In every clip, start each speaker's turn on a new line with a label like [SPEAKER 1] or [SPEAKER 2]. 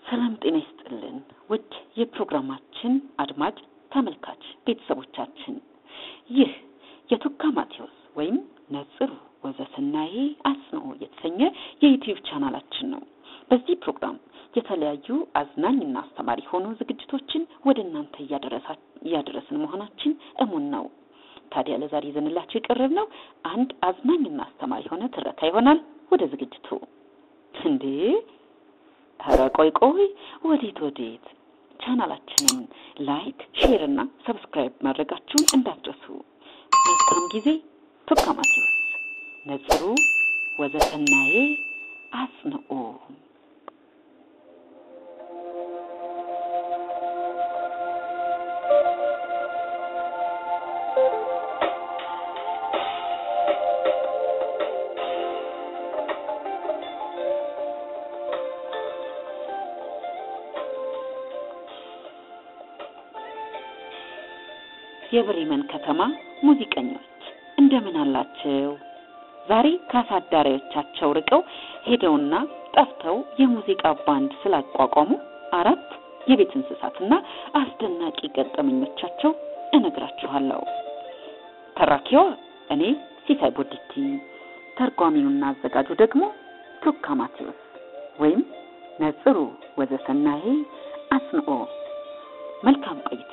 [SPEAKER 1] ሰላም ጤና ይስጥልን ውድ የፕሮግራማችን አድማጭ ተመልካች ቤተሰቦቻችን ይህ የቱካ ማቴዎስ ወይም ነጽሩ ወዘሰናዬ አጽንኦ የተሰኘ የዩቲዩብ ቻናላችን ነው። በዚህ ፕሮግራም የተለያዩ አዝናኝና አስተማሪ የሆኑ ዝግጅቶችን ወደ እናንተ እያደረስን መሆናችን እሙን ነው። ታዲያ ለዛሬ ይዘንላችሁ የቀረብ ነው አንድ አዝናኝና አስተማሪ የሆነ ትረካ ይሆናል። ወደ ዝግጅቱ እንዴ ኧረ ቆይ ቆይ፣ ወዴት ወዴት? ቻናላችንን ላይክ፣ ሼር እና ሰብስክራይብ ማድረጋችሁን እንዳትረሱ። መልካም ጊዜ። ቱካ ማቴዎስ ነጽሩ ወዘሰናዬ አጽንኦ የብሬመን ከተማ ሙዚቀኞች እንደምን አላቸው? ዛሬ ከአሳዳሪዎቻቸው ርቀው ሄደውና ጠፍተው የሙዚቃ ባንድ ስላቋቋሙ አራት የቤት እንስሳትና አስደናቂ ገጠመኞቻቸው እነግራችኋለሁ። ተራኪዋ እኔ ሲሳይ ቦዲቲ፣ ተርጓሚውና አዘጋጁ ደግሞ ቱካ ማቴዎስ ወይም ነጽሩ ወዘሰናዬ አጽንኦ። መልካም ቆይታ።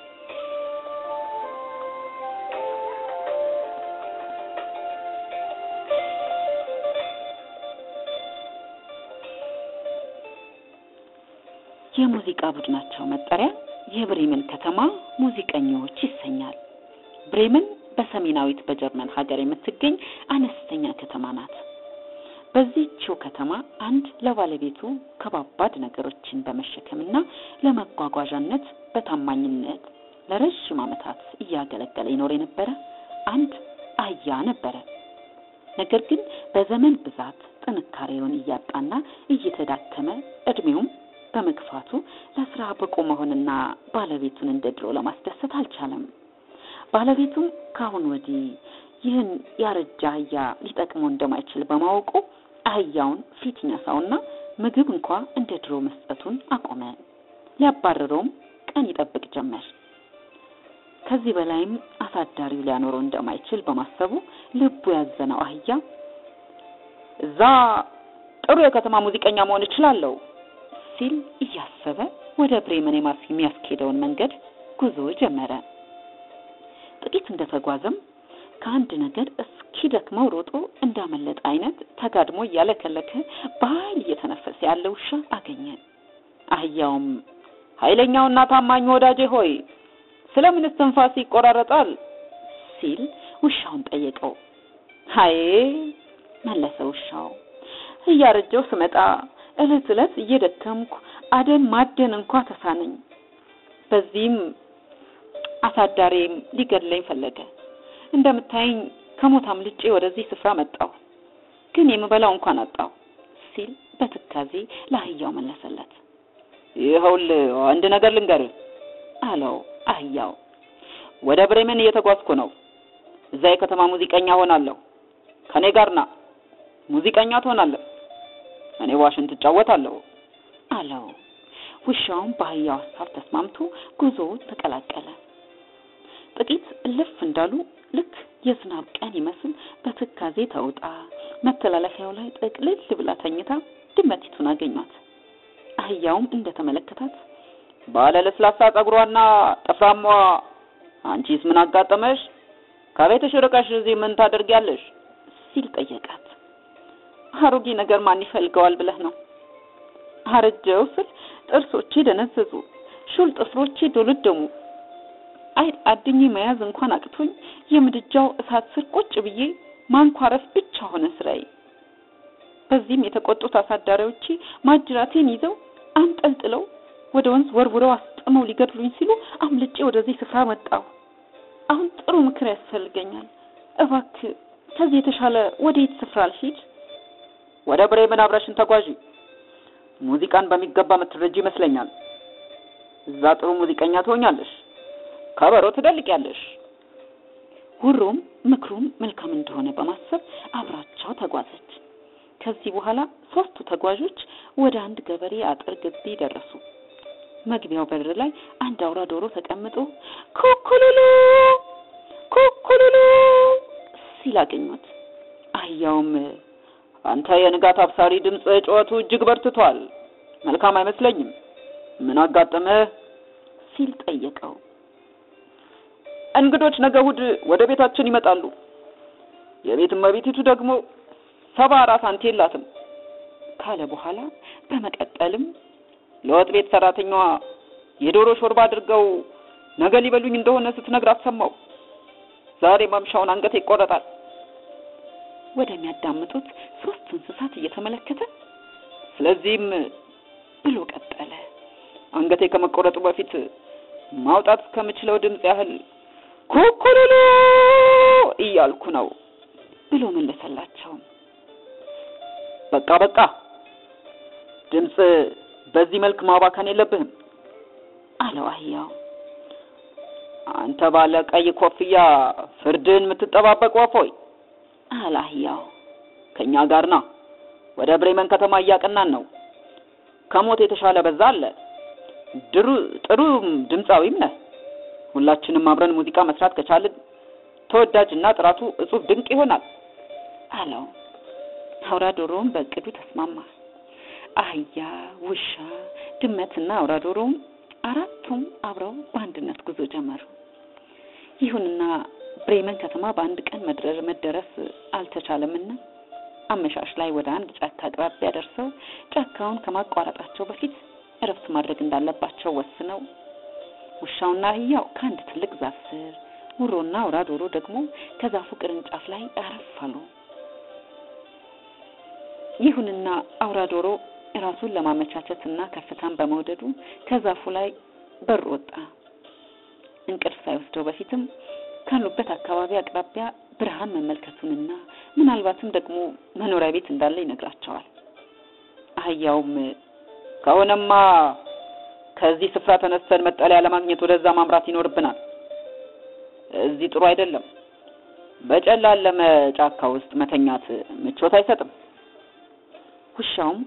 [SPEAKER 1] የሙዚቃ ቡድናቸው መጠሪያ የብሬመን ከተማ ሙዚቀኞች ይሰኛል። ብሬመን በሰሜናዊት በጀርመን ሀገር የምትገኝ አነስተኛ ከተማ ናት። በዚህችው ከተማ አንድ ለባለቤቱ ከባባድ ነገሮችን በመሸከምና ለመጓጓዣነት በታማኝነት ለረዥም ዓመታት እያገለገለ ይኖር የነበረ አንድ አህያ ነበረ። ነገር ግን በዘመን ብዛት ጥንካሬውን እያጣና እየተዳከመ እድሜውም በመግፋቱ ለስራ ብቁ መሆንና ባለቤቱን እንደ ድሮ ለማስደሰት አልቻለም። ባለቤቱም ካሁን ወዲህ ይህን ያረጀ አህያ ሊጠቅመው እንደማይችል በማወቁ አህያውን ፊት ይነሳውና ምግብ እንኳ እንደ ድሮ መስጠቱን አቆመ። ሊያባረረውም ቀን ይጠብቅ ጀመር። ከዚህ በላይም አሳዳሪው ሊያኖረው እንደማይችል በማሰቡ ልቡ ያዘነው አህያ እዛ ጥሩ የከተማ ሙዚቀኛ መሆን እችላለሁ ሲል እያሰበ ወደ ብሬመን የሚያስኬደውን መንገድ ጉዞ ጀመረ። ጥቂት እንደተጓዘም ከአንድ ነገር እስኪደክመው ሮጦ እንዳመለጠ አይነት ተጋድሞ እያለከለከ በኃይል እየተነፈሰ ያለ ውሻ አገኘ። አህያውም ኃይለኛውና ታማኝ ወዳጄ ሆይ ስለምን እስትንፋስ ይቆራረጣል? ሲል ውሻውን ጠየቀው። ሀዬ መለሰ ውሻው እያረጀው ስመጣ እለት እለት እየደከምኩ አደን ማደን እንኳ ተሳነኝ። በዚህም አሳዳሪም ሊገድለኝ ፈለገ። እንደምታየኝ ከሞት አምልጬ ወደዚህ ስፍራ መጣሁ፣ ግን የምበላው እንኳን አጣሁ ሲል በትካዜ ለአህያው መለሰለት። ይኸውልህ አንድ ነገር ልንገርህ አለው አህያው። ወደ ብሬመን እየተጓዝኩ ነው። እዛ የከተማ ሙዚቀኛ ሆናለሁ። ከኔ ጋር ና፣ ሙዚቀኛ ትሆናለህ። እኔ ዋሽንት እጫወታለሁ አለው። ውሻውም በአህያው ሀሳብ ተስማምቶ ጉዞውን ተቀላቀለ። ጥቂት እልፍ እንዳሉ ልክ የዝናብ ቀን ይመስል በትካዜ ተውጣ መተላለፊያው ላይ ጥቅልል ብላ ተኝታ ድመቲቱን አገኟት። አህያውም እንደተመለከታት ባለ ለስላሳ ጸጉሯና ጥፍራሟ፣ አንቺስ ምን አጋጠመሽ? ከቤትሽ ርቀሽ እዚህ ምን ታደርጊያለሽ? ሲል ጠየቃት። አሮጌ ነገር ማን ይፈልገዋል ብለህ ነው? አረጀው ስል ጥርሶቼ ደነዘዙ፣ ሹል ጥፍሮቼ ዶለደሙ። አይ አድኜ መያዝ እንኳን አቅቶኝ የምድጃው እሳት ስር ቁጭ ብዬ ማንኳረፍ ብቻ ሆነ ስራዬ። በዚህም የተቆጡት አሳዳሪዎቼ ማጅራቴን ይዘው አንጠልጥለው ወደ ወንዝ ወርውረው አስጥመው ሊገድሉኝ ሲሉ አምልጬ ወደዚህ ስፍራ መጣሁ። አሁን ጥሩ ምክር ያስፈልገኛል። እባክህ ከዚህ የተሻለ ወዴት ስፍራ ልሂድ?
[SPEAKER 2] ወደ ብሬመን አብረሽን ተጓዢ። ሙዚቃን በሚገባ የምትረጂ ይመስለኛል። እዛ ጥሩ ሙዚቀኛ ትሆኛለሽ፣ ከበሮ ትደልቂያለሽ።
[SPEAKER 1] ውሮም ምክሩም መልካም እንደሆነ በማሰብ አብራቸው ተጓዘች። ከዚህ በኋላ ሶስቱ ተጓዦች ወደ አንድ ገበሬ አጥር ግቢ ደረሱ። መግቢያው በር ላይ አንድ አውራ ዶሮ ተቀምጦ ኩኩሉሉ ኩኩሉሉ ሲል አገኙት። አህያውም
[SPEAKER 2] አንተ የንጋት አብሳሪ ድምፅ ጩኸቱ እጅግ በርትቷል፣ መልካም አይመስለኝም። ምን አጋጠመህ?
[SPEAKER 1] ሲል ጠየቀው።
[SPEAKER 2] እንግዶች ነገ እሑድ ወደ ቤታችን ይመጣሉ። የቤት እመቤቲቱ ደግሞ ሰባ አራት ሳንቲ የላትም
[SPEAKER 1] ካለ በኋላ በመቀጠልም
[SPEAKER 2] ለወጥ ቤት ሰራተኛዋ የዶሮ ሾርባ አድርገው ነገ ሊበሉኝ እንደሆነ ስትነግራት ሰማው። ዛሬ ማምሻውን አንገቴ ይቆረጣል።
[SPEAKER 1] ወደሚያዳምጡት ሶስት እንስሳት እየተመለከተ
[SPEAKER 2] ስለዚህም
[SPEAKER 1] ብሎ ቀጠለ።
[SPEAKER 2] አንገቴ ከመቆረጡ በፊት ማውጣት ከምችለው ድምፅ ያህል ኩኩሉሉ እያልኩ ነው
[SPEAKER 1] ብሎ መለሰላቸው።
[SPEAKER 2] በቃ በቃ፣ ድምፅ በዚህ መልክ ማባከን የለብህም
[SPEAKER 1] አለው አህያው።
[SPEAKER 2] አንተ ባለ ቀይ ኮፍያ ፍርድን የምትጠባበቅ ወፍ ሆይ
[SPEAKER 1] አለ አህያው።
[SPEAKER 2] ከእኛ ጋር ና። ወደ ብሬመን ከተማ እያቀናን ነው። ከሞት የተሻለ በዛ አለ። ድሩ ጥሩ ድምፃዊም ነህ። ሁላችንም አብረን ሙዚቃ መስራት ከቻልን ተወዳጅና ጥራቱ እጹብ ድንቅ ይሆናል
[SPEAKER 1] አለው። አውራ ዶሮውም በእቅዱ ተስማማ። አህያ፣ ውሻ፣ ድመትና አውራ ዶሮውም አራቱም አብረው በአንድነት ጉዞ ጀመሩ። ይሁንና ብሬመን ከተማ በአንድ ቀን መድረር መደረስ አልተቻለምና አመሻሽ ላይ ወደ አንድ ጫካ አቅራቢያ ደርሰው ጫካውን ከማቋረጣቸው በፊት እረፍት ማድረግ እንዳለባቸው ወስነው ውሻውና አህያው ከአንድ ትልቅ ዛፍ ስር፣ ውሮና አውራ ዶሮ ደግሞ ከዛፉ ቅርንጫፍ ላይ አረፍ አሉ። ይሁንና አውራ ዶሮ ራሱን ለማመቻቸትና ከፍታን በመውደዱ ከዛፉ ላይ በር ወጣ። እንቅልፍ ሳይወስደው በፊትም ካሉበት አካባቢ አቅራቢያ ብርሃን መመልከቱንና ምናልባትም ደግሞ መኖሪያ ቤት እንዳለ ይነግራቸዋል። አህያውም
[SPEAKER 2] ከሆነማ ከዚህ ስፍራ ተነስተን መጠለያ ለማግኘት ወደዛ ማምራት ይኖርብናል። እዚህ ጥሩ አይደለም። በጨላለመ ጫካ ውስጥ መተኛት ምቾት አይሰጥም።
[SPEAKER 1] ውሻውም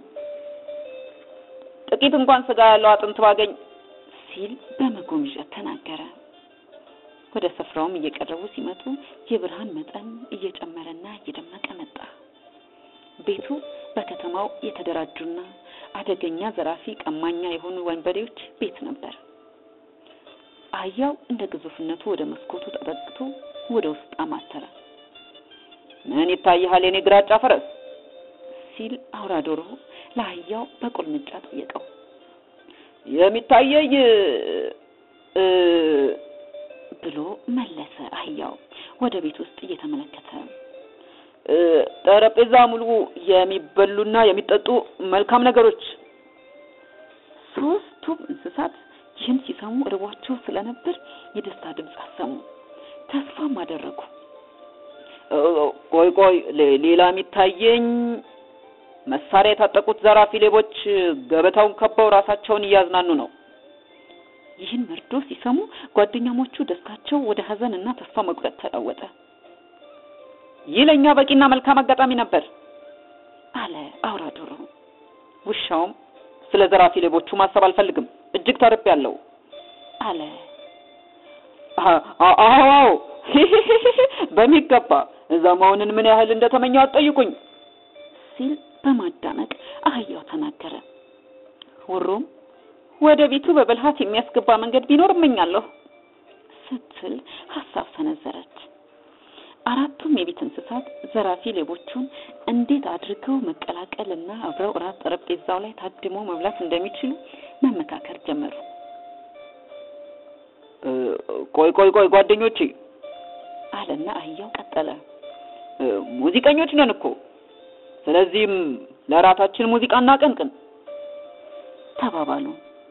[SPEAKER 2] ጥቂት እንኳን ስጋ ያለው አጥንት ባገኝ
[SPEAKER 1] ሲል በመጎምዠት ተናገረ። ወደ ስፍራውም እየቀረቡ ሲመጡ የብርሃን መጠን እየጨመረና እየደመቀ መጣ። ቤቱ በከተማው የተደራጁና አደገኛ ዘራፊ፣ ቀማኛ የሆኑ ወንበዴዎች ቤት ነበር። አህያው እንደ ግዙፍነቱ ወደ መስኮቱ ተጠግቶ ወደ ውስጥ አማተረ።
[SPEAKER 2] ምን ይታይሃል የኔ ግራጫ ፈረስ?
[SPEAKER 1] ሲል አውራ ዶሮ ለአህያው በቁልምጫ ጠየቀው።
[SPEAKER 2] የሚታየኝ እ
[SPEAKER 1] ብሎ መለሰ። አህያው ወደ ቤት ውስጥ እየተመለከተ
[SPEAKER 2] እ ጠረጴዛ ሙሉ የሚበሉና የሚጠጡ መልካም ነገሮች።
[SPEAKER 1] ሶስቱም እንስሳት ይህን ሲሰሙ እርቧቸው ስለነበር የደስታ ድምፅ አሰሙ፣ ተስፋም አደረጉ።
[SPEAKER 2] ቆይ ቆይ፣ ሌላ የሚታየኝ መሳሪያ የታጠቁት ዘራፊ ሌቦች ገበታውን ከበው ራሳቸውን እያዝናኑ ነው።
[SPEAKER 1] ይህን መርዶ ሲሰሙ ጓደኛሞቹ ደስታቸው ወደ ሐዘን እና ተስፋ መቁረጥ ተለወጠ።
[SPEAKER 2] ይህ ለእኛ በቂና መልካም አጋጣሚ ነበር
[SPEAKER 1] አለ አውራ ዶሮ።
[SPEAKER 2] ውሻውም ስለ ዘራፊ ሌቦቹ ማሰብ አልፈልግም፣ እጅግ ተርቤያለሁ
[SPEAKER 1] አለ።
[SPEAKER 2] አዎ በሚገባ እዛ መሆንን ምን ያህል እንደተመኘው አትጠይቁኝ
[SPEAKER 1] ሲል በማዳመቅ አህያው ተናገረ። ውሩም
[SPEAKER 2] ወደ ቤቱ በብልሃት የሚያስገባ መንገድ ቢኖር እመኛለሁ
[SPEAKER 1] ስትል ሀሳብ ሰነዘረች። አራቱም የቤት እንስሳት ዘራፊ ሌቦቹን እንዴት አድርገው መቀላቀልና አብረው እራት ጠረጴዛው ላይ ታድሞ መብላት እንደሚችሉ መመካከር ጀመሩ።
[SPEAKER 2] ቆይ ቆይ ቆይ ጓደኞቼ
[SPEAKER 1] አለና አህያው ቀጠለ።
[SPEAKER 2] ሙዚቀኞች ነን እኮ ስለዚህም ለራታችን ሙዚቃ እናቀንቅን
[SPEAKER 1] ተባባሉ።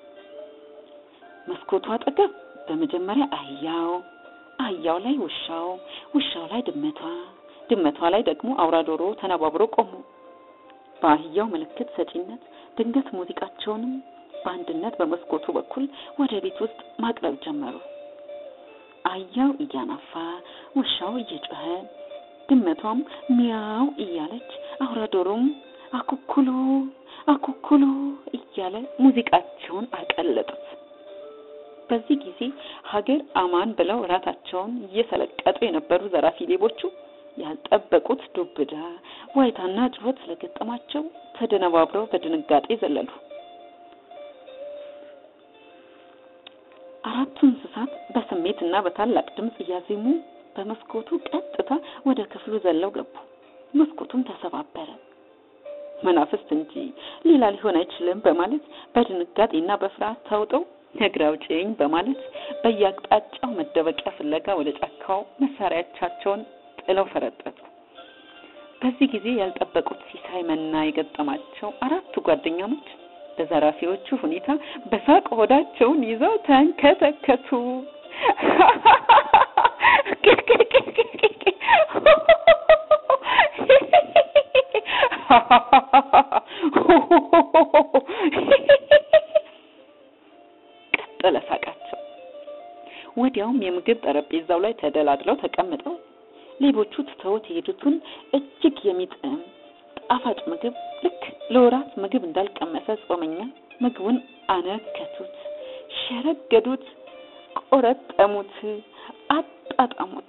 [SPEAKER 1] መስኮቱ አጠገብ በመጀመሪያ አህያው፣ አህያው ላይ ውሻው፣ ውሻው ላይ ድመቷ፣ ድመቷ ላይ ደግሞ አውራ ዶሮ ተነባብሮ ቆሙ። በአህያው ምልክት ሰጪነት ድንገት ሙዚቃቸውንም በአንድነት በመስኮቱ በኩል ወደ ቤት ውስጥ ማቅረብ ጀመሩ። አህያው እያናፋ፣ ውሻው እየጮኸ፣ ድመቷም ሚያው እያለች፣ አውራ ዶሮም አኩኩሉ አኩኩሉ እያለ ሙዚቃቸውን አቀለጡት። በዚህ ጊዜ ሀገር አማን ብለው ራታቸውን እየሰለቀጡ የነበሩ ዘራፊ ሌቦቹ ያልጠበቁት ዱብዳ፣ ዋይታና ጩኸት ስለገጠማቸው ተደነባብረው በድንጋጤ ዘለሉ። አራቱ እንስሳት በስሜት እና በታላቅ ድምፅ እያዜሙ በመስኮቱ ቀጥታ ወደ ክፍሉ ዘለው ገቡ። መስኮቱም ተሰባበረ። መናፍስት እንጂ ሌላ ሊሆን አይችልም በማለት በድንጋጤና በፍርሃት ተውጠው እግር አውጪኝ በማለት በየአቅጣጫው መደበቂያ ፍለጋ ወደ ጫካው መሳሪያዎቻቸውን ጥለው ፈረጠጡ። በዚህ ጊዜ ያልጠበቁት ሲሳይ መና የገጠማቸው አራቱ ጓደኛሞች በዘራፊዎቹ ሁኔታ በሳቅ ሆዳቸውን ይዘው ተንከተከቱ። ቀጠለ ሳቃቸው። ወዲያውም የምግብ ጠረጴዛው ላይ ተደላድለው ተቀምጠው ሌቦቹ ትተውት የሄዱትን እጅግ የሚጥም ጣፋጭ ምግብ ልክ ለወራት ምግብ እንዳልቀመሰ ጾመኛ ምግቡን አነከቱት፣ ሸረገዱት፣ ቆረጠሙት፣ አጣጣሙት።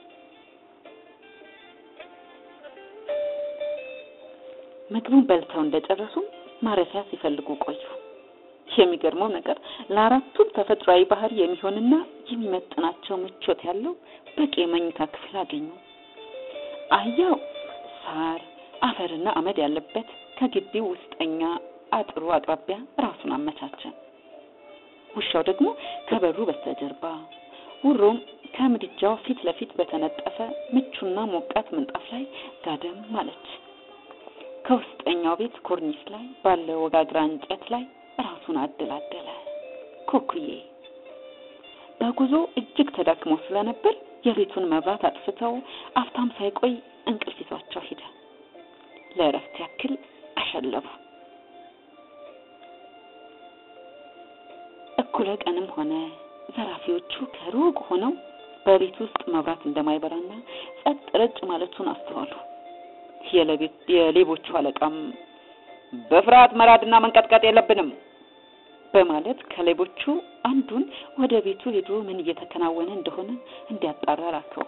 [SPEAKER 1] ምግቡን በልተው እንደጨረሱ ማረፊያ ሲፈልጉ ቆዩ። የሚገርመው ነገር ለአራቱም ተፈጥሯዊ ባህሪ የሚሆንና የሚመጥናቸው ምቾት ያለው በቂ የመኝታ ክፍል አገኙ። አህያው ሳር አፈርና አመድ ያለበት ከግቢው ውስጠኛ አጥሩ አቅራቢያ ራሱን አመቻቸ። ውሻው ደግሞ ከበሩ በስተጀርባ፣ ውሮም ከምድጃው ፊት ለፊት በተነጠፈ ምቹና ሞቃት ምንጣፍ ላይ ጋደም አለች። ከውስጠኛው ቤት ኮርኒስ ላይ ባለ ወጋግራ እንጨት ላይ ራሱን አደላደለ። ኩኩዬ በጉዞ እጅግ ተዳክመው ስለነበር የቤቱን መብራት አጥፍተው አፍታም ሳይቆይ እንቅልፍ ይዟቸው ሄደ። ለእረፍት ያክል አሸለቡ። እኩለ ቀንም ሆነ ዘራፊዎቹ ከሩቅ ሆነው በቤት ውስጥ መብራት እንደማይበራና ጸጥ ረጭ ማለቱን አስተዋሉ። የሌቦቹ አለቃም በፍርሃት መራድና መንቀጥቀጥ የለብንም በማለት ከሌቦቹ አንዱን ወደ ቤቱ ሄዶ ምን እየተከናወነ እንደሆነ እንዲያጣራ ላከው።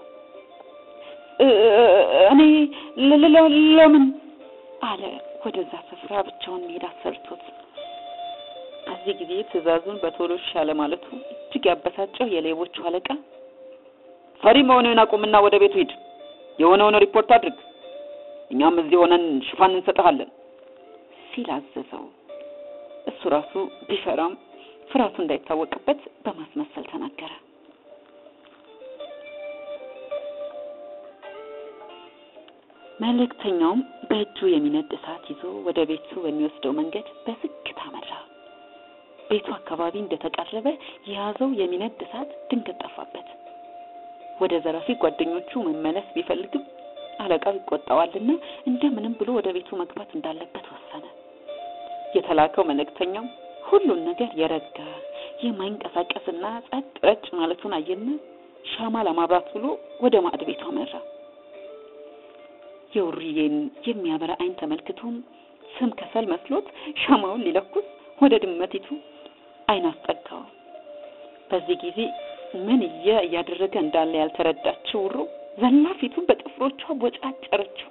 [SPEAKER 1] እኔ ለምን አለ ወደዛ ስፍራ ብቻውን መሄድ አሰርቶት። በዚህ ጊዜ ትዕዛዙን በቶሎ ሻለ ማለቱ እጅግ ያበሳጨው የሌቦቹ አለቃ ፈሪ መሆንህን አቁምና ወደ ቤቱ ሂድ፣ የሆነውን ሪፖርት አድርግ፣ እኛም እዚህ ሆነን ሽፋን እንሰጥሃለን ሲል አዘዘው። እሱ ራሱ ቢፈራም ፍርሃቱ እንዳይታወቅበት በማስመሰል ተናገረ። መልእክተኛውም በእጁ የሚነድ እሳት ይዞ ወደ ቤቱ በሚወስደው መንገድ በዝግታ መራ። ቤቱ አካባቢ እንደተቃረበ የያዘው የሚነድ እሳት ድንገት ጠፋበት። ወደ ዘራፊ ጓደኞቹ መመለስ ቢፈልግም አለቃው ይቆጣዋልና እንደምንም ብሎ ወደ ቤቱ መግባት እንዳለበት ወሰነ። የተላከው መልእክተኛው ሁሉን ነገር የረጋ የማይንቀሳቀስና ጸጥ ረጭ ማለቱን አየና ሻማ ለማብራት ብሎ ወደ ማዕድ ቤቱ አመራ። የውርዬን የሚያበራ አይን ተመልክቶም ስም ከሰል መስሎት ሻማውን ሊለኩስ ወደ ድመቲቱ አይን አስጠጋው። በዚህ ጊዜ ምን እየ እያደረገ እንዳለ ያልተረዳችው ውሮ ዘላ ፊቱን በጥፍሮቿ ቦጫጨረችው።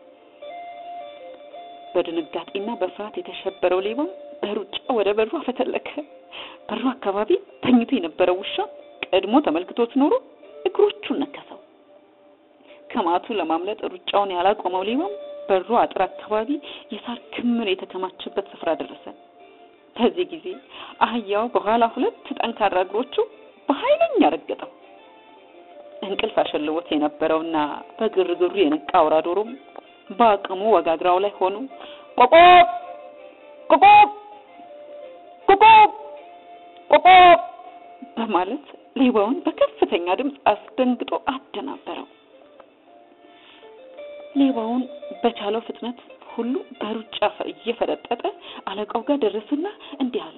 [SPEAKER 1] በድንጋጤና በፍርሃት የተሸበረው ሌባ በሩጫ ወደ በሩ አፈተለከ። በሩ አካባቢ ተኝቶ የነበረው ውሻ ቀድሞ ተመልክቶት ኖሮ እግሮቹን ነከሰው። ከማቱ ለማምለጥ ሩጫውን ያላቆመው ሌባም በሩ አጥር አካባቢ የሳር ክምር የተከማቸበት ስፍራ ደረሰ። በዚህ ጊዜ አህያው በኋላ ሁለት ጠንካራ እግሮቹ በኃይለኛ ረገጠው። እንቅልፍ አሸልቦት የነበረውና በግርግሩ የነቃ አውራ ዶሮም በአቅሙ ወጋግራው ላይ ሆኖ ቆቆብ ቆቆብ ቆቆብ ቆቆብ በማለት ሌባውን በከፍተኛ ድምፅ አስደንግጦ አደናበረው። ሌባውን በቻለው ፍጥነት ሁሉ በሩጫ እየፈረጠጠ አለቃው ጋር ደረሰና እንዲህ አለ።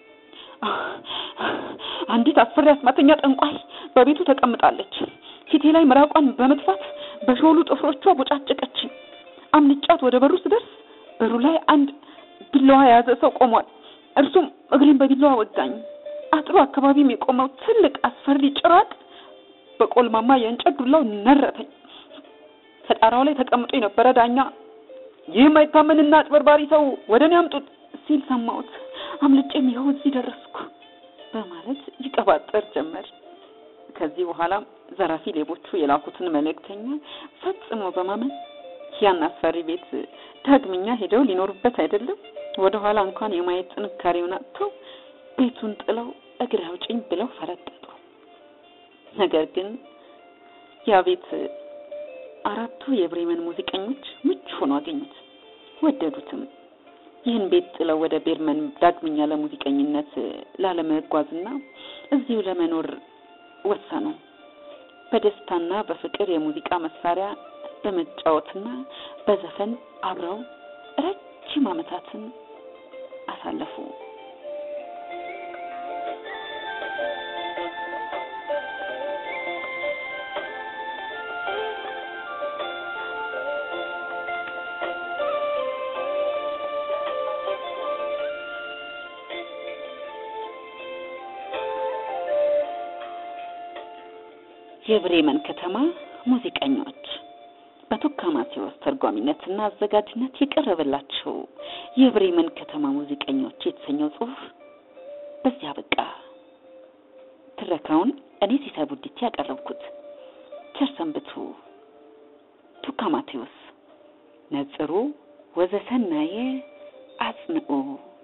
[SPEAKER 1] አንዲት አስፈሪ አስማተኛ ጠንቋይ በቤቱ ተቀምጣለች። ፊቴ ላይ ምራቋን በመጥፋት በሾሉ ጥፍሮቿ ቦጫጨቀችኝ። አምልጫት ወደ በሩ ስደርስ በሩ ላይ አንድ ቢላዋ የያዘ ሰው ቆሟል። እርሱም እግሬን በቢላዋ ወጋኝ። አጥሩ አካባቢም የቆመው ትልቅ አስፈሪ ጭራቅ በቆልማማ የእንጨት ዱላው ነረተኝ። ከጣራው ላይ ተቀምጦ የነበረ ዳኛ ይህ ማይታመንና አጭበርባሪ ሰው ወደ እኔ አምጡት ሲል ሰማሁት። አምልጬም ይኸው እዚህ ደረስኩ በማለት ይቀባጠር ጀመር። ከዚህ በኋላ ዘራፊ ሌቦቹ የላኩትን መልእክተኛ ፈጽሞ በማመን ያን አስፈሪ ቤት ዳግመኛ ሄደው ሊኖሩበት አይደለም ወደ ኋላ እንኳን የማየት ጥንካሬውን አጥተው ቤቱን ጥለው እግሬ አውጪኝ ብለው ፈረጠጡ። ነገር ግን ያ ቤት አራቱ የብሬመን ሙዚቀኞች ምቹ ሆኖ አገኙት፣ ወደዱትም። ይህን ቤት ጥለው ወደ ቤርመን ዳግመኛ ለሙዚቀኝነት ላለመጓዝና እዚሁ ለመኖር ወሰኑ። በደስታና በፍቅር የሙዚቃ መሳሪያ በመጫወትና በዘፈን አብረው ረጅም ዓመታትን አሳለፉ። የብሬመን ከተማ ሙዚቀኞች በቱካ ማቴዎስ ተርጓሚነትና አዘጋጅነት የቀረበላቸው የብሬመን ከተማ ሙዚቀኞች የተሰኘው ጽሑፍ በዚያ በቃ። ትረካውን እኔ ሲሳይ ቡዲቲ ያቀረብኩት። ቸር ሰንብቱ። ቱካ ማቴዎስ ነጽሩ ወዘሰናየ አጽንዑ